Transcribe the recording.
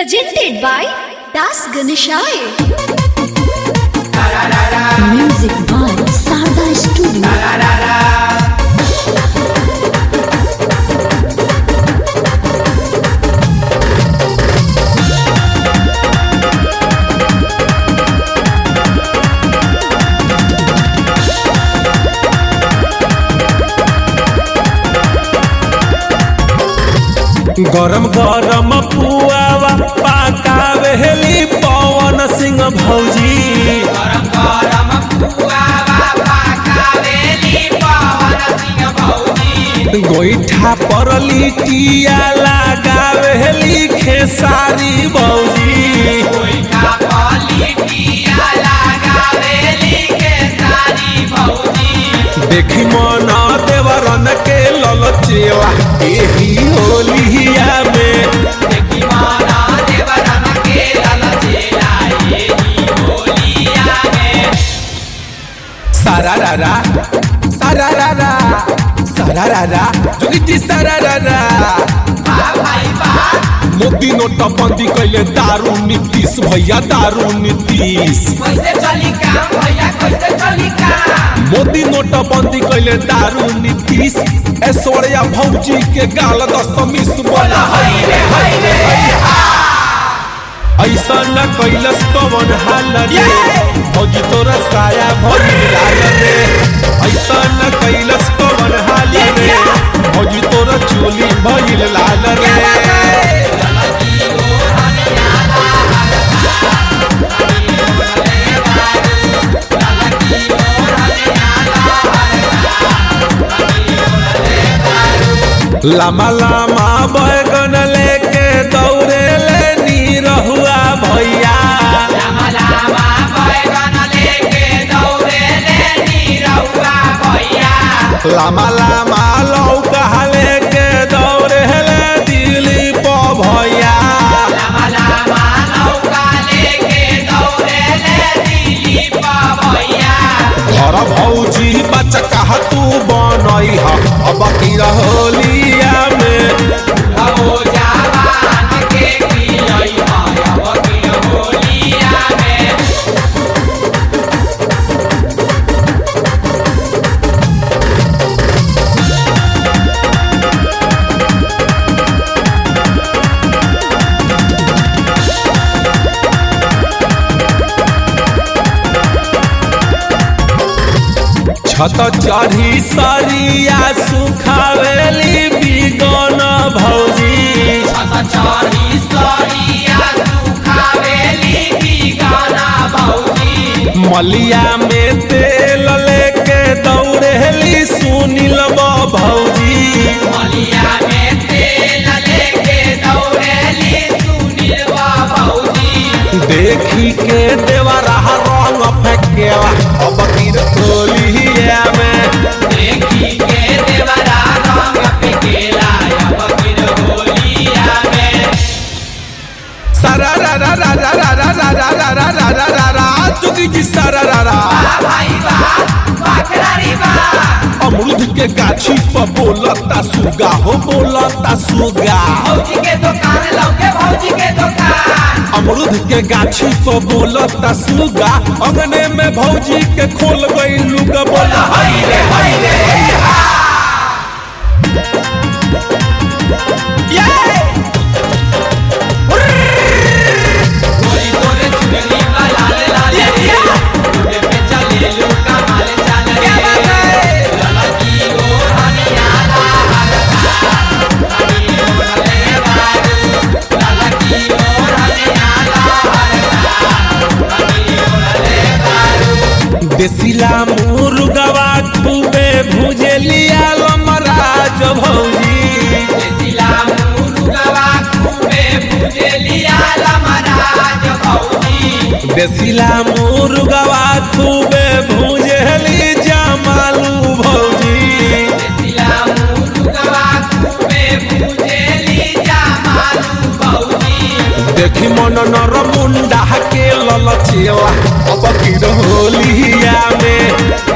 Presented by Das Ganeshaya. Music by Sarda Studio. गरम गरम पुआवा पाकावेली पवन सिंह भौजी गरम गरम पुआवा पाकावेली पवन सिंह भौजी गोईठा पर लिटिया लगावेली खेसारी भौजी कोइका पलिटिया लगावेली के सारी भौजी देखी मन देवरन के ललचेवा एही होलिया में देखी माना देवरन के ललचेला येही होलिया में सारा रारा सारा रारा सारा रारा जोगिती सारा रारा बा भाई बा मोदी नोटबंदी कैले दारू नीतीश भैया दारू नीतीश कैसे चली काम भैया कैसे चली काम मोदी नोटबंदी कैले दारू नीतीश ऐश्वर्या भौजी के गाल दशमी सुबह हाय रे हाय रे ऐसा न कैलस कवन हाल रे भौजी तोरा साया भौजी लाल रे ऐसा न कैलस कवन हाल रे भौजी तोरा चोली भइल लाल रे लामा लामा बैगन लेके दौड़े ले नीरहुआ भैया लामा लामा बैगन लेके दौड़े ले नीरहुआ भैया लामा लामा लौका लेके दौड़े ले दिलीप भैया लामा लामा नौका लेके दौड़े ले दिलीप भैया घर भौजी बचका तू बनई ह अब की होलिया में हो जवान के पियई माया वकील होलिया में छत चढ़ी सरिया सुखावेली बिगन भौजी छत चढ़ी सरिया सुखावेली बिगाना भौजी मलिया में तेल लेके दौड़ेली सुनिल भौजी मलिया में तेल लेके दौड़ेली सुनील भौजी देखी के देवरा रंग फेंकेवा अब की होलिया में देखी के देवरा रंग पे गेला वकील होलिया में सारा रा रा रा रा रा रा रा रा रा रा रा रा रा रा चुकी जी सारा रा रा बा भाई बा बाखरारी बा अमरूद के गाछी पर बोलता सुगा हो बोलता सुगा भौजी के दुकान लौके भौजी के दुकान अमरूद के गाछी पर बोलता सुगा अंगने में भौजी के खोल गई लुगा बोला हाय रे हाय रे गोरी तोरे चुगली का लाल लाल रे उड़े पे चले लुका माल चाल रे लाला की ओ हनिया ला हनी ओ ले बारू लाला की ओ हनिया ला हनी ओ ले बारू देसिला मुर्गवा खूबे भुजलिया लमराज भौजी देसिला मुर्गवा खूबे भुजलिया लमराज भौजी देसिला मुर्गवा खूबे भुजली जमालू भौजी देसिला मुर्गवा खूबे भुजली जमालू भौजी देखी मन नर मुंडा के ललचेवा अब की होलिया में